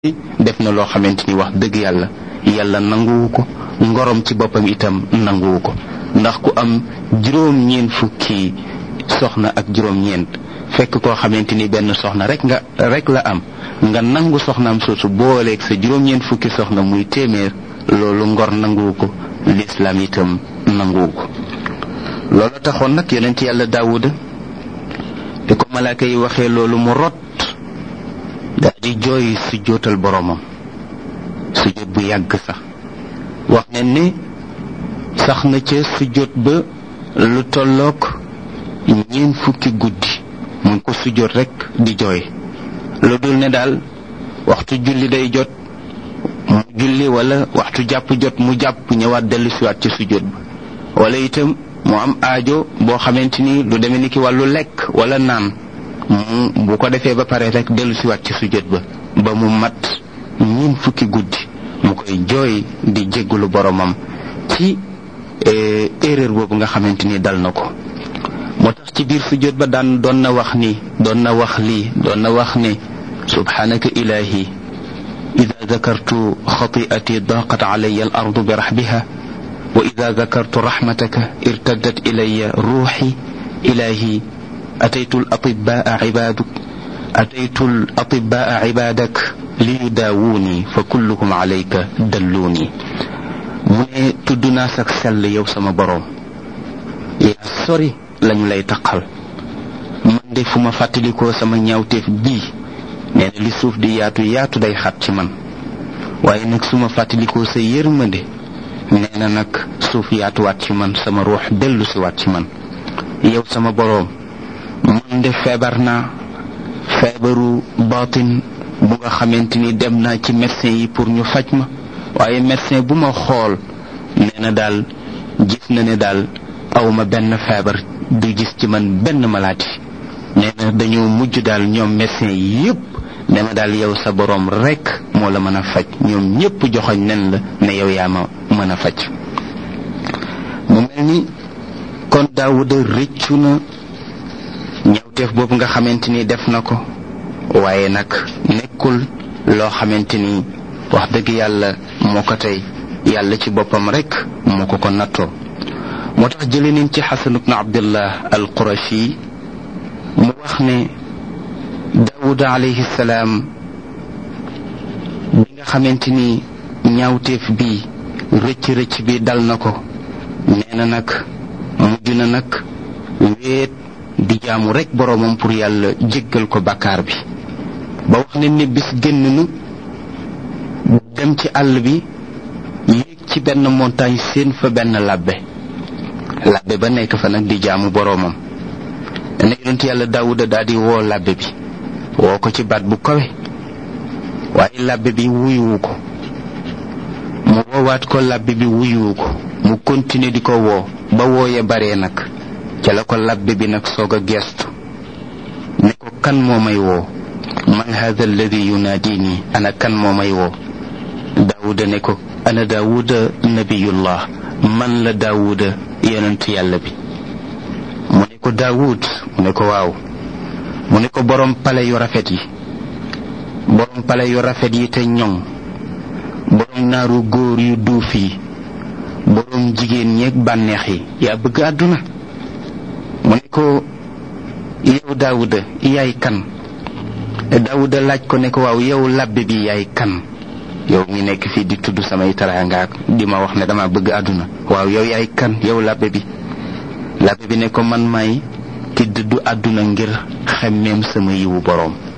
def na loo xamante ni wax dëgg yàlla yàlla nanguwu ko ngorom ci boppam itam nanguwu ko ndax ku am juróom-ñeent fukki soxna ak juróom-ñeent fekk koo xamante ni benn soxna rek nga rek la am nga nangu soxnaam soosu booleeg sa juróom-ñeent fukki soxna muy téeméer loolu ngor nanguwu ko lislaam itam nanguwu ko loolu taxoon nag yonent yàlla daawuda bi ko malaaka yi waxee loolu mu rot daal di jooy su jootal boroomam su jot bu yàgg sax wax ne ni sax na ca su jot ba lu tolloog ñeent fukki guddi mu ngi ko su jot rekk di jooy lu dul ne daal waxtu julli day jot mu julli wala waxtu jàpp jot mu jàpp ñëwaat dellu siwaat ci su jot ba wala itam mu am aajo boo xamante ni lu demee ni ki wàllu lekk wala naan mu bu ko defee ba pare rek dellu siwaat ci sujjóot ba ba mu mat ñiin fukki guddi mu koy jooy di jéggulu boromam ci erreur boobu nga xamante ni dal na ko moo tax ci biir sujjóot ba daan doon na wax ni doon na wax lii doon na wax ne subhanaka ilahi ida dakartu xati'ati daqat alaya al ardu bi raxbiha wa ida dakartu raxmataka irtaddat ilaya ruuxi ilahi أتيت الأطباء عبادك أتيت الأطباء عبادك ليداووني فكلهم عليك دلوني mu ne tudd naa sag sell yow sama boroom yaa sori lañu lay taqal man de fu ma fàttalikoo sama ñaawteef bii nee na li suuf di yaatu yaatu day xat ci man waaye nag su ma fàttalikoo sa yërmande nee na nag suuf yaatuwaat ci man sama ruux dellu si waat ci man yow sama boroom man de feebar naa feebaru baatin bu nga xamante ni dem naa ci médecin yi pour ñu faj ma waaye médecin bu ma xool nee na daal gis na ne daal awma benn feebar du gis ci man benn maladie nee na dañoo mujj daal ñoom médecin yi yépp ne ma daal yow sa boroom rekk moo la mën a faj ñoom ñépp joxoñ nen la ne yow yaa ma mën a faj mu mel ni kon Daawuda rëccu na ñawteef boobu nga xamante ni def na ko waaye nag nekkul loo xamante ni wax dëgg yàlla moo ko tey yàlla ci boppam rek moo ko ko nattoo moo tax jële nañ ci xasan ibnu abdillah al qurashi mu wax ne daawuda alayhi salaam bi nga xamante ni ñaawteef bi rëcc rëcc bi dal na ko nee na nag mujj na nag wéet di jaamu rek boroomam pour yàlla jéggal ko bàkkaar bi ba wax ne ni bis génn nu dem ci àll bi yéeg ci benn montagne seen fa benn labbe labbe ba nekk fa nag di jaamu boroomam dana yonent yàlla daawuda daal di woo labbe bi woo ko ci baat bu kawe waaye labbe bi wuyuwu ko mu woowaat ko labbe bi wuyuwu ko mu continuer di ko woo ba wooye baree nag ca la ko labbe bi nag soog a geestu ne ko kan moo may woo man hada alladi yunaadini ana kan moo may woo daawuda ne ko ana daawuda nabiyullah man la daawuda yonent yàlla bi mu ne ko daawud mu ne ko waaw mu ne ko borom pale yu rafet yi borom pale yu rafet yi te ñoŋ borom naaru góor yu duuf yi borom jigéen ñeeg bànneex yi yaa bëgg àdduna mu ne ko yow daawuda yaay kan daawuda laaj ko ne ko waaw yow labbe bi yaay kan yow mi nekk fii di tudd samay taraanga di ma wax ne dama bëgg àdduna waaw yow yaay kan yow labbe bi labbe bi ne ko man may ki dëddu àdduna ngir xemmeem sama yiwu boroom